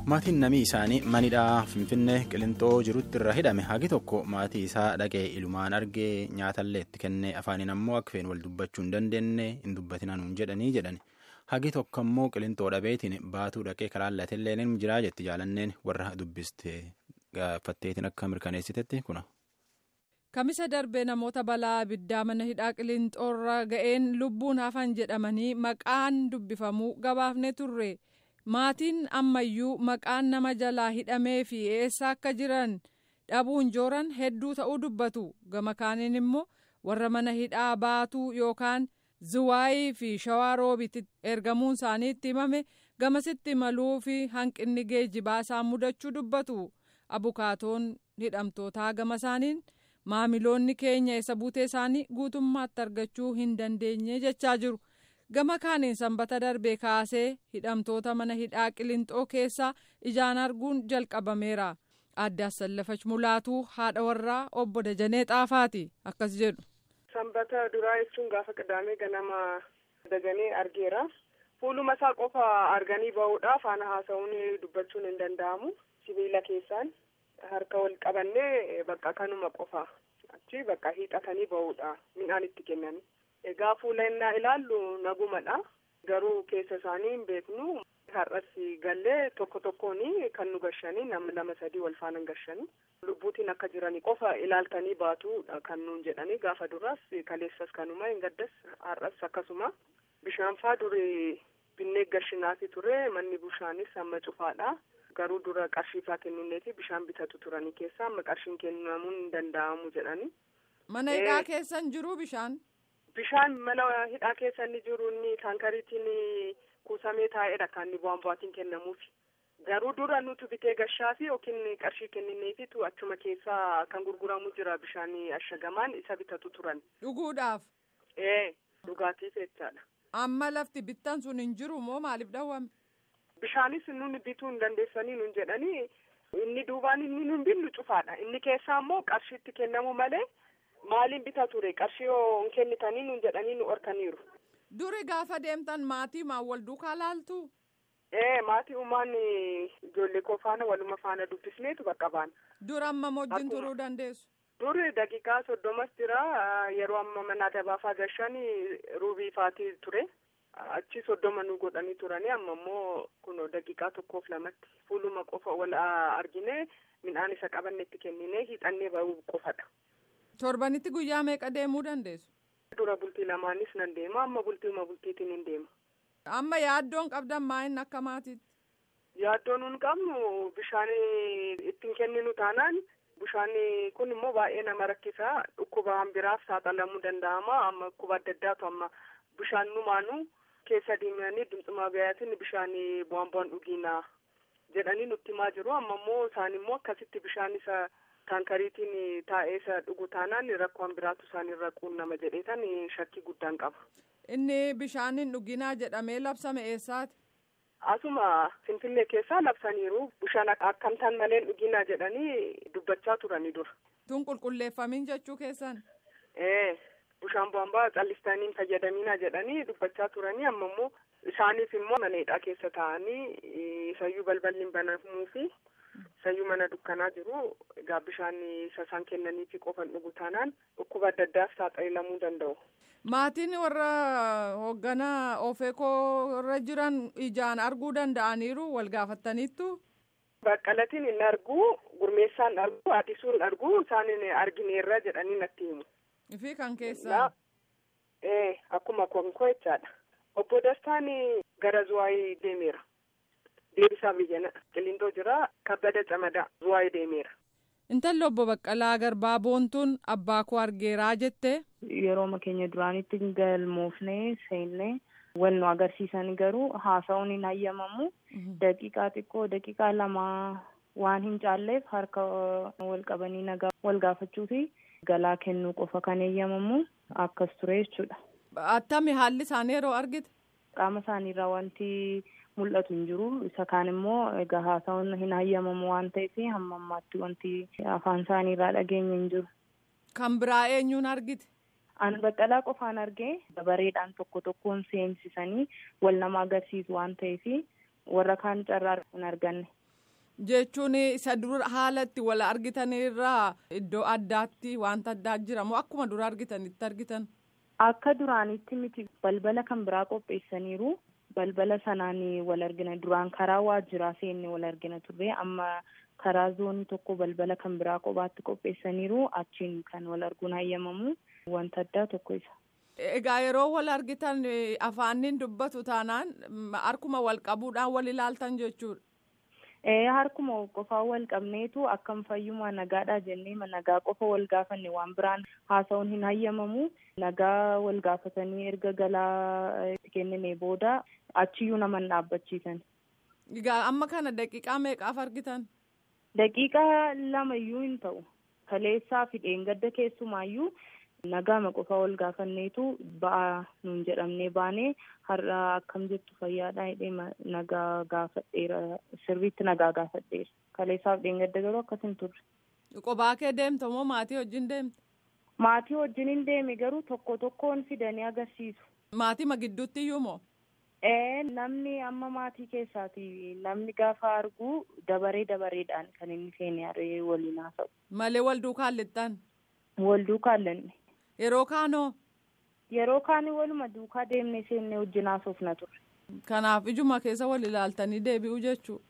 maatiin namii isaanii manidhaa finfinnee qilintoo jirutti irra hidhame hagi tokko maatii isaa dhaqee ilumaan argee nyaatallee itti kennee afaaniin ammoo akka feen wal dubbachuu hin dandeenye hin dubbatinaan hin jedhanii jedhan hagi tokko ammoo qilintoo dhabeetiin baatuu dhaqee kalaallatillee ni jiraa jetti jaalanneen warra dubbiste gaafatteetiin akka mirkaneessitetti kuna. Kamisa darbee namoota balaa abiddaa mana hidhaa qilintooirra ga'een lubbuun hafan jedhamanii maqaan dubbifamuu gabaafne turre. maatiin ammayyuu maqaan nama jalaa hidhamee fi eessa akka jiran dhabuun jooran hedduu ta'uu dubbatu gama kaaniin immoo warra mana hidhaa baatuu yookaan ziwaayii fi shawaa roobitti ergamuun isaanii itti himame gamasitti maluu fi hanqinni geejjibaa isaan mudachuu dubbatu abukaatoon hidhamtootaa gama isaaniin maamiloonni keenya eessa buutee isaanii guutummaatti argachuu hin dandeenye jechaa jiru. gama kaaniin sanbata darbee kaasee hidhamtoota mana hidhaa qilintoo keessaa ijaan arguun jalqabameera adde assallafach mulaatuu haadha warraa obbo Dajanee Xaafaati akkas jedhu. sanbata duraa jechuun gaafa qidaamee ganama Dajanee argeera fuuluma isaa qofa arganii bahuudha faana haasa'uun dubbachuun hin danda'amu sibiila keessaan harka wal qabannee bakka kanuma qofa achi bakka hiixatanii bahuudha midhaan itti kennanii. Egaa fuula innaa ilaallu nagumadha. Garuu keessa isaanii hin beeknu. Har'as gallee tokko tokkoon kan nu gashanii nama lama sadii wal faana gashanii. Lubbuutiin akka jiranii qofa ilaaltanii baatuudha kan nuun jedhanii gaafa duraas kaleessas kanuma hin gaddas har'as akkasuma. Bishaan faa durii binnee gashinaati ture manni bishaanis amma cufaadha. Garuu dura qarshii faa kennuneeti bishaan bitatu turanii keessa amma qarshiin kennamuun hin danda'amu jedhanii. Mana hidhaa keessan jiru bishaan. Bishaan mana hidhaa keessa inni jiru inni taankariitiin kuusamee taa'edha kan inni bu'aan bu'aatiin kennamuufi. Garuu dura nuti bitee gashaafi yookiin qarshii kennineefitu achuma keessa kan gurguramu jira bishaan ashagamaan isa bitatu turan. Dhuguudhaaf. Ee dhugaatiif jechaadha. Amma lafti bittan sun hin jiru moo maaliif dhawwame? Bishaanis nuni bituu hin dandeessanii nun jedhanii inni duubaan inni nun binnu cufaadha. Inni keessaa immoo qarshiitti kennamu malee. Maaliin bitaa ture qarshii yoo hin kennitanii nuun jedhanii nu horkaniiru. Duri gaafa deemtan maatii maan wal duukaa laaltu? Ee maatii uumaan ijoollee koo faana waluma faana dubbisneetu bakka baana. Dur amma wajjin turuu dandeessu? Duri daqiiqaa soddomas jira yeroo amma mana dabaafaa gashan ruubii faatii ture. Achi soddoma nu godhanii turanii amma immoo kun daqiiqaa tokkoof lamatti fuuluma qofa wal argine midhaan isa qabanne itti kennine hiixannee bahuu qofadha. Torbanitti guyyaa meeqa deemuu dandeessu? Dura bultii lamaanis nan deema amma bultiima bultiitiin hin deema. Amma yaaddoon qabdan maayin akka maatiitti? Yaaddoon nun qabnu bishaan ittiin kenninu taanaan bishaan kun immoo baay'ee nama rakkisa dhukkubaan biraaf saaxilamuu danda'ama amma dhukkuba adda addaatu amma bishaan numaanu keessa deemanii dimtsimaa gayaatiin bishaan bu'aan bu'aan dhugiina jedhanii nutti himaa jiru amma immoo isaan immoo akkasitti bishaan isa. taankariitiin taa'ee isa dhugu taanaan rakkoon biraatu isaanirra quunnama jedheetan shakkii guddaan qaba. Inni bishaaniin dhuginaa jedhamee labsame eessaati? Asuma Finfinnee keessaa labsaniiru bishaan akkamtaan malee dhuginaa jedhanii dubbachaa turanii dura. Tun qulqulleeffamiin jechuu keessan? Ee bishaan bu'aan callistanii fayyadaminaa jedhanii dubbachaa turanii amma immoo isaaniif immoo mana hidhaa keessa taa'anii sayyuu balballi hin banamuu fi sayyuu mana dukkanaa jiru egaa bishaan isa isaan kennaniifi qofan dhugu taanaan dhukkuba adda addaaf saaxilamuu danda'u. Maatiin warra hoogganaa ofeekoo irra jiran ijaan arguu danda'aniiru wal gaafattaniittu. Baqqalatiin hin argu gurmeessaan argu addisuun argu isaan argineerra jedhanii natti himu. Fi kan keessaa. Ee akkuma konkoo jechaadha. Obbo Dastaan gara Zuwaayii deemeera. deebisaa biyyana qilintoo jira kabbada camadaa zuwaayii deemeera. Intalli obbo Baqqalaa Garbaa boontuun abbaa koo argeeraa jette. Yeroo keenya duraanitti galmoofnee seennee wal nu agarsiisan garuu haasa'uun hin hayyamamu. Daqiiqaa xiqqoo daqiiqaa lamaa waan hin caalleef harka wal qabanii nagaa wal gaafachuu fi galaa kennuu qofa kan eeyyamamu akkas ture jechuudha. Attami haalli isaanii yeroo argite? Qaama isaaniirraa wanti mul'atu hin jiru isa kaan immoo egaa haasa'uun hin hayyamamu waan ta'eef hamma ammaatti wanti afaan isaaniirraa dhageenye hin jiru. Kan biraa eenyuun argite? An baqqalaa qofaan argee dabareedhaan tokko tokkoon seensisanii wal nama agarsiisu waan ta'eef warra kaan carraa hin arganne. Jechuun isa dura haala itti wal argitanirraa iddoo addaatti wanta addaa jira moo akkuma dura argitanitti argitan? Akka duraanitti miti balbala kan biraa qopheessaniiru. Balbala sanaan wal argina duraan karaa waajjiraa seenne wal argina turre amma karaa zoonii tokko balbala kan biraa kophaatti qopheessaniiru achiin kan wal arguun hayyamamu wanta addaa tokko isa. Egaa yeroo wal argitan afaaniin dubbatu taanaan harkuma wal qabuudhaan wal ilaaltan jechuudha. harkuma qofaa wal qabneetu akkam fayyumaa nagaadha jennee nagaa qofa wal gaafanne waan biraan haasa'uun hin hayyamamu nagaa wal gaafatanii erga galaa kennine booda achiyyuu nama hin dhaabbachiisan. Egaa amma kana daqiiqaa meeqaaf argitan? Daqiiqaa lama iyyuu hin ta'u. Kaleessaa fi dheengadda keessumaayyuu nagaama qofaa wal gaafanneetu ba'aa nuun jedhamnee baanee har'a akkam jettu fayyaadha hidhee nagaa gaafadheera sirriitti nagaa gaafadheera kaleessaaf dheengadda garuu akkas hin turre. Qophaa kee deemta moo maatii wajjin deemta? Maatii wajjin hin deeme garuu tokko tokkoon fidanii agarsiisu. Maatii ma gidduutti iyyuu moo? Ee namni amma maatii keessaati namni gaafa argu dabaree dabareedhaan kan inni seenee waliin haasa'u. Malee wal duukaan lixxan? Wal duukaan lixne. Yeroo kaanoo? Yeroo kaanii waluma duukaa deemnee seennee wajjin haasofna turre. Kanaaf ijuma keessa wal ilaaltanii deebi'u jechuudha.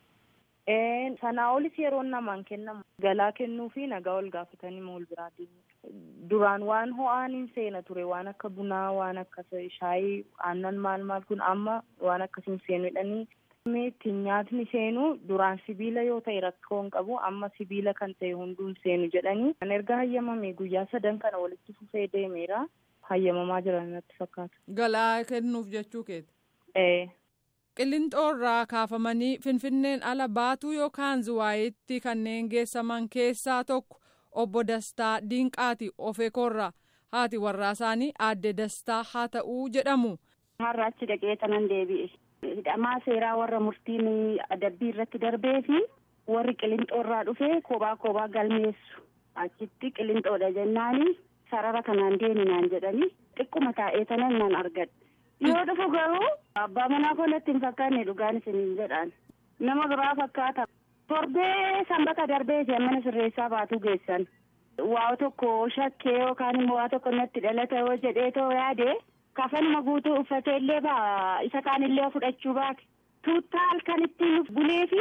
Ee sanaa olis yeroon namaan kennamu galaa kennuu fi nagaa wal gaafatanii wal biraa deemu. Duraan waan ho'aan hin seena ture waan akka bunaa waan akka shaayii aannan maal maal kun amma waan akkasiin seenuudhanii ittiin nyaatni seenu duraan sibiila yoo ta'e rakkoo hin qabu amma sibiila kan ta'e hunduun seenu jedhanii kan erga hayyamame guyyaa sadan kana walitti fufee deemeera hayyamamaa jiran natti fakkaata. Galaa kennuuf jechuu keeti. Ee. Qillinxoo irraa kaafamanii Finfinneen ala baatuu yookaan Zuwaayitti kanneen geessaman keessaa tokko obbo Dastaa Diinqaati Ofeekoorraa haati warraa isaanii aadde Dastaa haa ta'uu jedhamu. Har'a achi dhaqee tanan deebi'e. hidhamaa seeraa warra murtiin adabbii irratti darbee fi warri qilinxoo irraa dhufee kophaa kophaa galmeessu achitti qilinxoodha jennaani sarara kanaan deeminaan jedhanii xiqquma taa'ee tanan nan argadhe yoo dhufu garuu abbaa manaa koolatti hin fakkaanne dhugaan isiniin jedhaan nama biraa fakkaata torbee sanbata darbee isheen mana sirreessaa baatuu geessan waa tokko shakkee yookaan immoo waa tokko natti dhalata yoo jedhee too yaade kafanuma guutuu uffatee illee baa isa kaan illee fudhachuu baate tuuttaa halkan ittiin bulee fi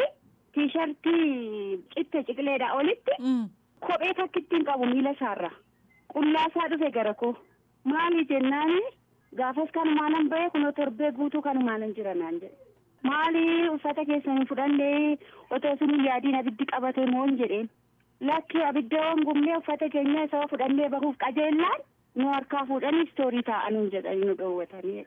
tiishartii citte ciqileedha olitti kophee takka ittiin qabu miila isaarra qullaasaa dhufe gara koo maali jennaani gaafas kanumaanan ba'e kunoo torbee guutuu kanumaanan jira naan jedhe maali uffata keessanii fudhannee otoo sun yaadiin abiddi qabate moo hin jedheen lakki abidda gumnee uffata keenya isa fudhannee bahuuf qajeellaan nu harkaa fuudhanii istoorii taa'anuun jedhanii nu dhoowwatanii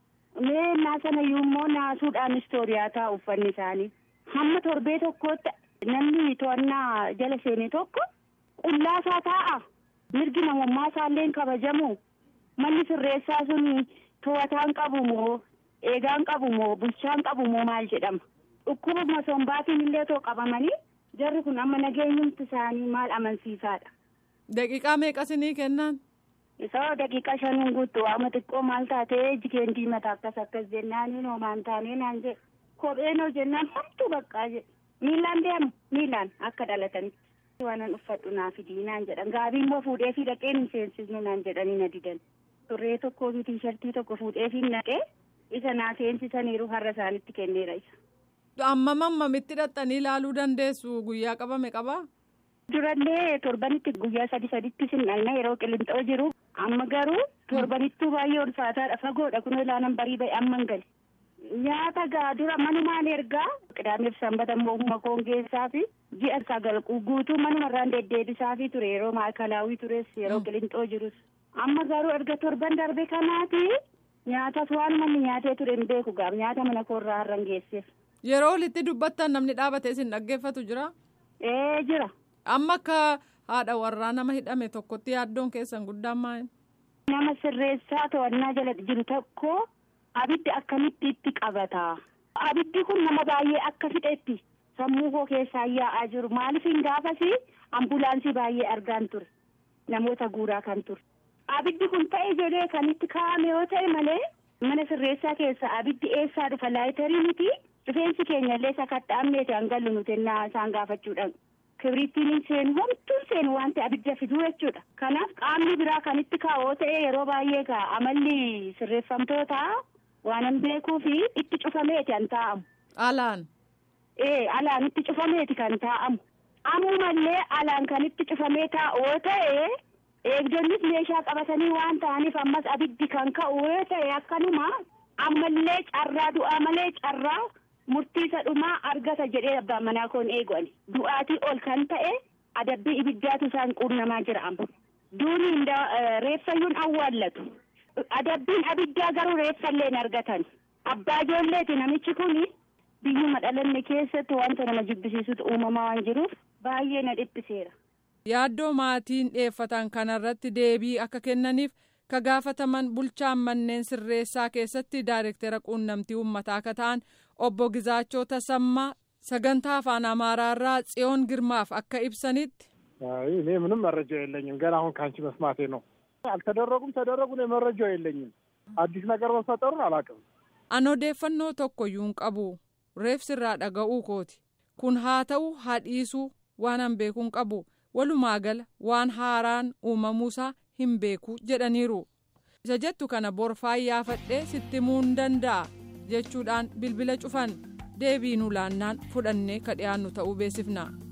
mee naa sana immoo naasuudhaan istooriyaa taa'u uffanni isaanii hamma torbee tokkootti namni to'annaa jala seenee tokko qullaasaa taa'a mirgi namummaa isaallee kabajamu manni sirreessaa sun to'ataan qabu moo eegaan qabu moo bulchaan qabu moo maal jedhama dhukkubuma sombaatiin illee too qabamanii jarri kun amma nageenyumti isaanii maal amansiisaadha. Daqiiqaa meeqasinii kennan? Isoo daqiiqa shanuun guutuu waama xiqqoo maal taatee jikeen diimata akkas akkas jennaanii noomaan taanee naan jedhe kopheen hoo jennaan homtuu baqqaa jedhe miilaan deemu miilaan akka dhalatanitti waanan uffadhu naa fidii naan jedhan gaabii immoo fuudhee fi dhaqeen hin seensisnu naan jedhanii na didan turree tokkoo fi tiishartii tokko fuudhee fi naqee isa naa seensisaniiru har'a isaanitti kenneera isa. Amma mammamitti hidhattanii ilaaluu dandeessu guyyaa qabame qabaa? Durallee torbanitti guyyaa sadi saditti sinalna yeroo qilinxoo jiru amma garuu torbanittuu baay'ee ulfaataadha fagoodha kun ilaalan barii ba'e amman gale. Nyaata gaa dura manumaan ergaa qidaameef sanbata immoo koongeessaa fi ji'a sagal guutuu manumarraan deddeebisaa fi ture yeroo maakalaawii tures yeroo qilinxoo jirus. Amma garuu erga torban darbe kanaati nyaatas waan manni nyaatee ture hin beeku gaaf nyaata mana koorraa har'an geesseef. Yeroo walitti dubbattan namni dhaabatee isin dhaggeeffatu jira? Ee jira. Amma akka haadha warraa nama hidhame tokkotti yaaddoon keessan guddaan maal? Nama sirreessaa to'annaa jala jiru tokko abiddi akkamitti itti qabata. Abiddi kun nama baay'ee akka fixetti sammuu koo keessaa yaa'aa jiru maaliif hin gaafasi ambulaansii baay'ee argaan ture namoota guuraa kan ture. Abiddi kun ta'e jedhee kan itti kaa'ame yoo ta'e malee mana sirreessaa keessa abiddi eessaa dhufa laayitarii miti rifeensi keenya illee sakatta'amneeti hangallu nuti ennaa isaan gaafachuudhaan kibrittiin seenu homtuun seenu waan ta'e abidda fiduu jechuudha kanaaf qaamni biraa kan itti kaa'oo ta'e yeroo baay'ee gaa amalli sirreeffamtoota waan hin beekuu fi itti cufameeti kan taa'amu. Alaan. Ee alaan itti cufameeti kan taa'amu. Ammumallee alaan kan itti cufamee taa'oo ta'e eegdonnis meeshaa qabatanii waan ta'aniif ammas abiddi kan ka'u yoo ta'e akkanuma ammallee carraa du'aa malee carraa murtii isa dhumaa argata jedhee abbaan manaa koon eegu'ani. Du'aatii ol kan ta'e adabbii ibiddaatu isaan quunnamaa jira amma. Duuni reeffayyuun awwaallatu. Adabbiin abiddaa garuu reeffallee hin argatan. Abbaa ijoolleeti namichi kuni biyyuma dhalanne keessatti wanta nama jibbisiisutu uumamaa waan jiruuf baay'ee na dhiphiseera. Yaaddoo maatiin dhiyeeffatan kanarratti deebii akka kennaniif ka gaafataman bulchaan manneen sirreessaa keessatti daayirektera quunnamtii uummataa akka ta'an obbo Gizaachoo Tasammaa sagantaa afaan Amaaraarraa tsiyoon girmaaf akka ibsanitti. እኔ ምንም መረጃ የለኝም። ገና አሁን ከአንቺ መስማቴ ነው። አልተደረጉም ተደረጉ፣ እኔ መረጃው የለኝም። አዲስ ነገር መፈጠሩን አላውቅም። An odeeffannoo tokkoyyuu hin qabu. Reefsirraa dhaga'uu kooti. Kun haa ta'u haa dhiisuu waan an beekuu hin qabu. Walumaa gala waan haaraan uumamuusaa hin beeku jedhaniiru. Isa jettu kana borfaa yaafadhee sitti himuu hin danda'a jechuudhaan bilbila cufan deebii nu laannaan fudhannee ka dhiyaannu ta'uu beeksifna.